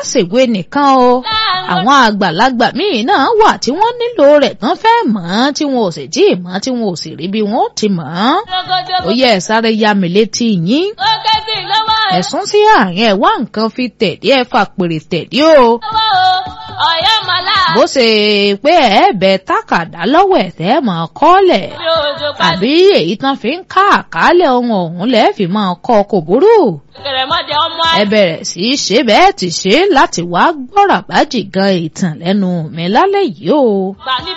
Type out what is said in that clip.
ṣèwé nìkan o àwọn àgbàlagbà míì náà wà tí wọ́n nílò rẹ̀ tán fẹ́ mọ̀ ọ́n tí wọn ò sì tí ì mọ̀ tí wọn ò sì rí bí wọn ó ti mọ̀ ọ́n. ó yẹ ẹ sáré ya mi létí yín. ẹ̀sùn sí àárín ẹ̀ wá nǹkan fi tẹ̀dí ẹ̀ fà pèrè tẹ̀dí o. bó ṣe pé ẹ bẹ tákàdá lọ́wọ́ ẹ̀ tẹ́ máa kọ́lẹ̀ àbí èyí tán fi ń ká àkálẹ̀ ohun ọ̀hún lẹ́ẹ̀ fi máa kọ́ kò burú ẹ bẹ̀rẹ̀ sí í ṣe bẹ́ẹ̀ ti ṣe láti wá gbọ́rọ̀ bájì gan ìtàn lẹ́nu mi lálẹ́ yìí o.